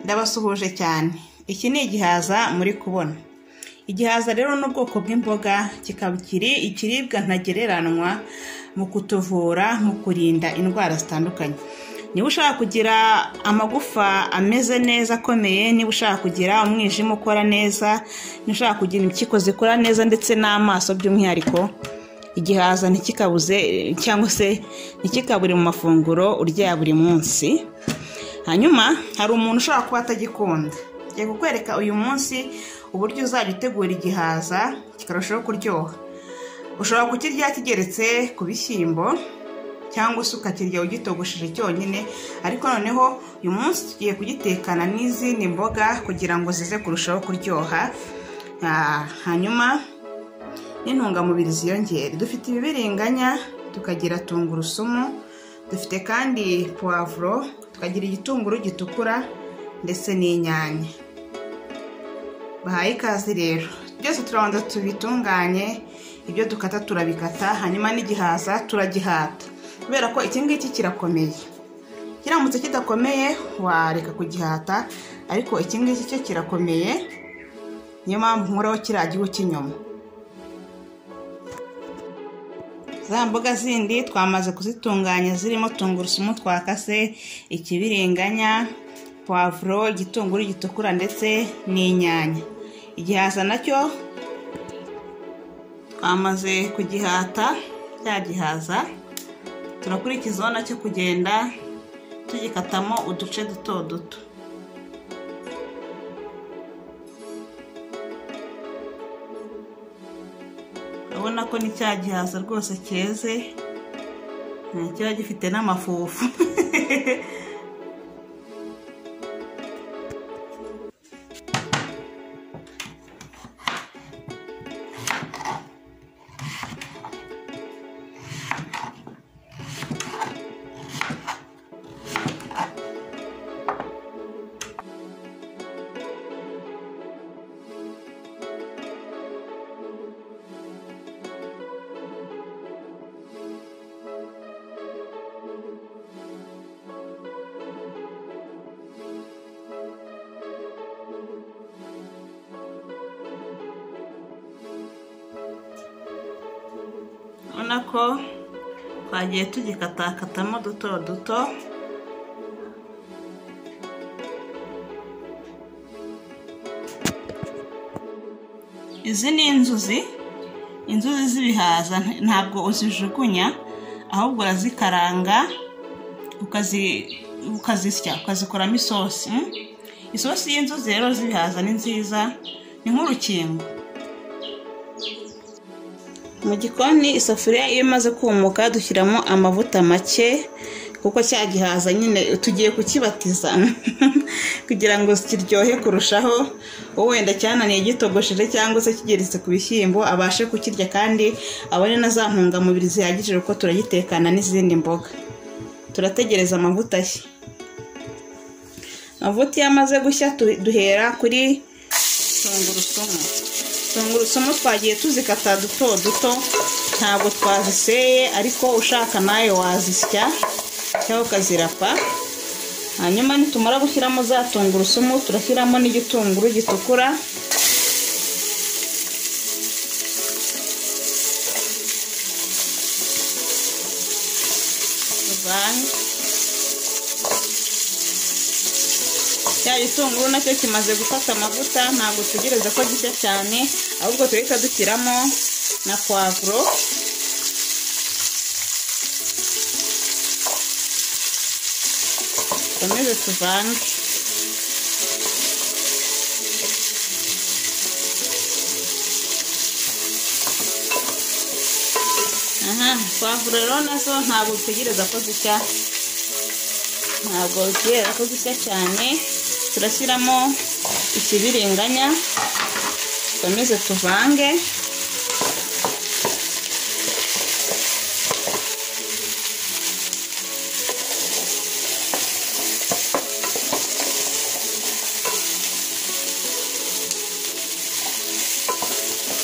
ndabasuhuje cyane iki ni igihaza muri kubona igihaza rero ni ubwoko bw'imboga kikaba kiri ikiribwa ntagereranywa mu kutuvura mu kurinda indwara zitandukanye niba ushaka kugira amagufa ameze neza akomeye niba ushaka kugira umwijima ukora neza niba ushaka kugira impyiko zikora neza ndetse n'amaso by'umwihariko igihaza ntikikabuze cyangwa se ntikikabure mu mafunguro urya buri munsi hanyuma hari umuntu ushobora kuba atagikunda ngiye kukwereka uyu munsi uburyo uzajya utegura igihaza kikarushaho kuryoha ushobora kukirya kigeretse ku bishyimbo cyangwa se ukakirya ugitogosheje cyonyine ariko noneho uyu munsi tugiye kugitekana n'izindi mboga kugira ngo zize kurushaho kuryoha hanyuma n'intungamubiri ziyongere dufite ibibiriganya tukagira tungurusumu dufite kandi puwavuro tukagira igitunguru gitukura ndetse n'inyanya bahaye ikaze rero byose turabanza tubitunganye ibyo dukata turabikata hanyuma n'igihaza turagihata kubera ko iki ngiki kirakomeye kiramutse kidakomeye wareka kugihata ariko iki ngiki cyo kirakomeye niyo mpamvu nkoraho kiriya gihu cy'inyuma za mboga zindi twamaze kuzitunganya zirimo tungurusumu twakase ikibiringanya puwavuro igitunguru gitukura ndetse n'inyanya igihaza nacyo twamaze kugihata cya gihaza turakurikizaho nacyo kugenda tugikatamo uduce duto duto urabona ko ni cya gihaza rwose cyeze kiba gifite n'amafufu urabona ko twagiye tugikatakatamo duto duto izi ni inzuzi inzuzi z'ibihaza ntabwo uzijugunya ahubwo urazikaranga ukazisya ukazikoramo isosi isosi y'inzuzi rero z'ibihaza ni nziza ni nk'urukingo mu gikoni isafuriya iyo imaze kumuka dushyiramo amavuta make kuko cya gihaza nyine tugiye kukibatiza kugira ngo kiryohe kurushaho wenda cyananiye gitogosheje cyangwa se kigeretse ku bishyimbo abashe kukirya kandi abone na za ntungamubiri zihagije kuko turagitekana n'izindi mboga turategereza amavuta ye amavuta iyo amaze gushya duhera kuri tungurusumu tungurusumu twagiye tuzikata duto duto ntabwo twaziseye ariko ushaka nawe wazisya cyangwa ukazirapa hanyuma nitumara gushyiramo za tungurusumu turashyiramo n'igitunguru gitukura cya gitunguru nacyo kimaze gufata amavuta ntabwo dutegereza ko gishya cyane ahubwo duhita dushyiramo na puwavuro dukomeze tuvange aha puwavuro rero nazo ntabwo dutegereza ko zishya ntabwo dutegereza ko zishya cyane turashyiramo ikibiringanya dukomeze tuvange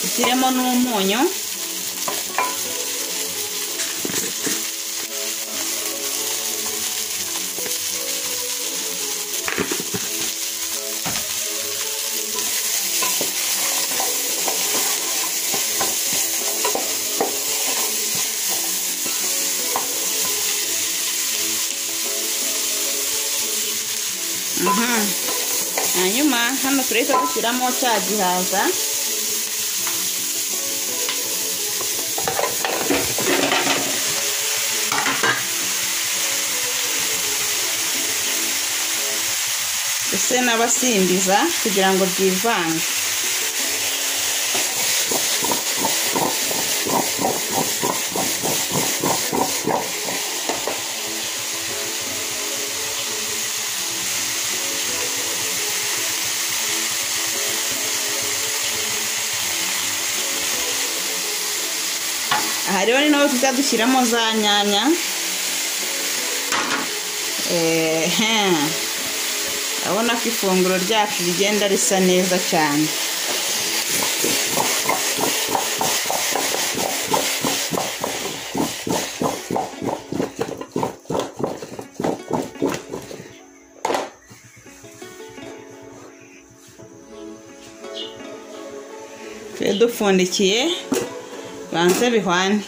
dushyiremo n'umunyu aha hanyuma hano turahita dushyiramo cya gihaza ndetse n'abasimbiza kugira ngo byivange aha rero ni naho tujya dushyiramo za nyanya ehe urabona ko ifunguro ryacu rigenda risa neza cyane tube dupfundikiye banze bihwane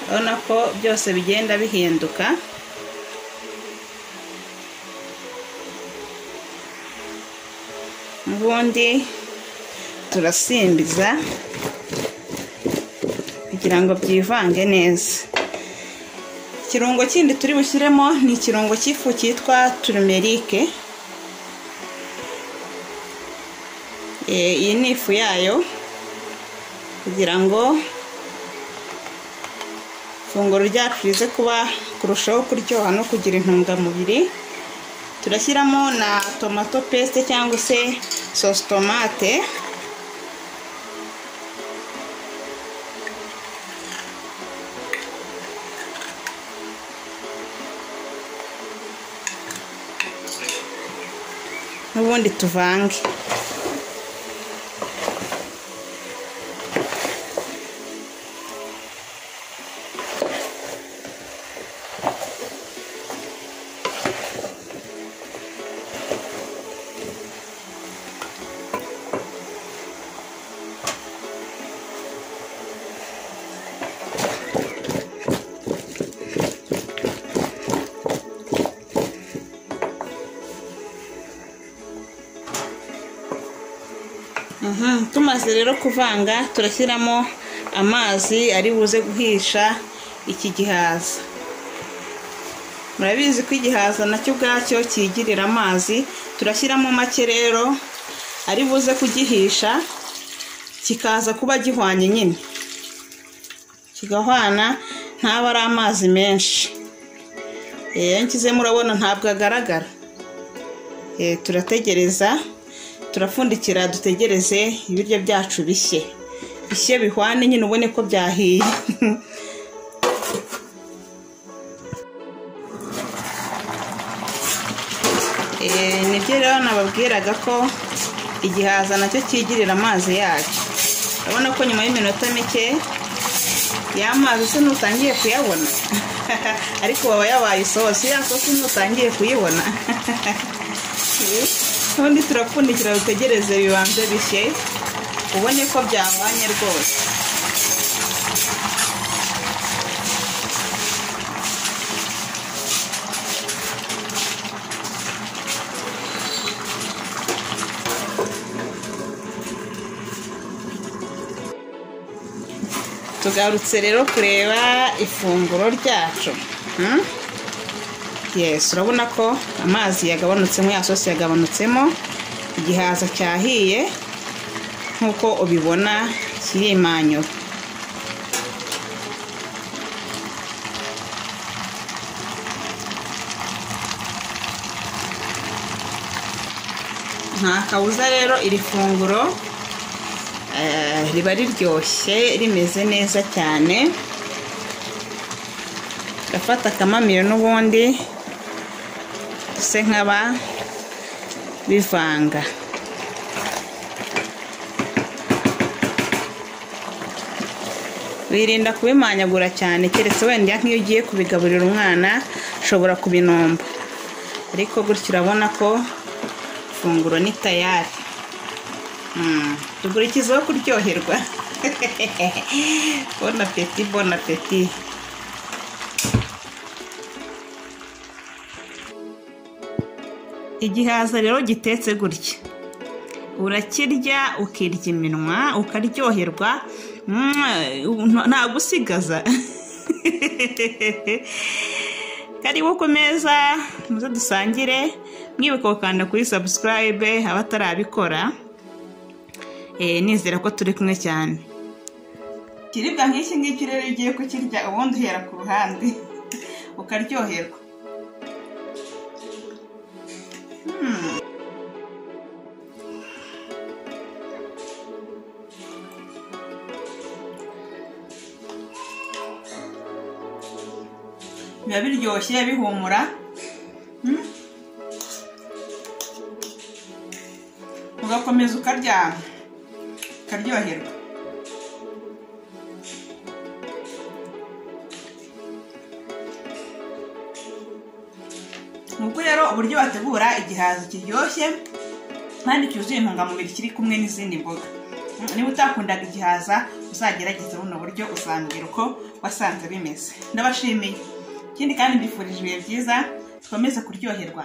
urabona ko byose bigenda bihinduka ubundi turasimbiza kugira ngo byivange neza ikirungo kindi turi bushyiremo ni ikirungo cy'ifu cyitwa turumerike Eh, iyi ni ifu yayo kugira ngo ifunguro ryacu rize kuba kurushaho kuryoha no kugira intungamubiri turashyiramo na tomato pesite cyangwa se sositomate n'ubundi tuvange Mhm, tumaze rero kuvanga turashyiramo amazi ari buze guhisha iki gihaza murabizi ko igihaza nacyo ubwacyo kigirira amazi turashyiramo make rero ari buze kugihisha kikaza kuba gihwanye nyine kigahwana ntabe ari amazi menshi iyo nkizemo urabona ntabwo agaragara Eh, turategereza turapfundikira dutegereze ibiryo byacu bishye bishye bihwane nyine ubone ko byahiye Eh, nibyo rero nababwiraga ko igihaza nacyo kigirira amazi yacyo urabona ko nyuma y'iminota mike ya mazi se nutangiye kuyabona ariko baba yabaye isosi ya sosi nutangiye kuyibona ubundi turapfundikira dutegereze bibanze bishye ubone ko byahwanye rwose tugarutse rero kureba ifunguro ryacu Hmm? yes urabona ko amazi yagabanutsemo ya sosi yagabanutsemo igihaza cyahiye nk'uko ubibona kirimanyura nta kabuza rero iri funguro eh, riba riryoshye rimeze neza cyane gafata akamamiro n'ubundi se nkaba bivanga wirinda kubimanyagura cyane keretse wenda nk'iyo ugiye kubigaburira umwana ushobora kubinomba ariko gutya urabona ko ifunguro ni tayari Mm, dukurikizeho kuryoherwa bona peti bona peti igihaza rero gitetse gutya urakirya ukirya iminwa ukaryoherwa ntagusigaza karibu ku meza muze dusangire mwibuka gukanda kuri sabusikarayibe abatarabikora nizera ko turi kumwe cyane ikiribwa nk'iki ngiki rero iyo ugiye kukirya ubundi uhera ku ruhande ukaryoherwa biba biryoshye bihumura Mm. ugakomeza ukarya ukaryoherwa nuko rero uburyo bategura igihaza kiryoshye kandi cyuzuye intungamubiri kiri kumwe n'izindi mboga Mm, niba utakundaga igihaza uzagerageze buno buryo uzambwira uko wasanze bimeze ndabashimiye ikindi kandi mbifurije ibihe byiza dukomeze kuryoherwa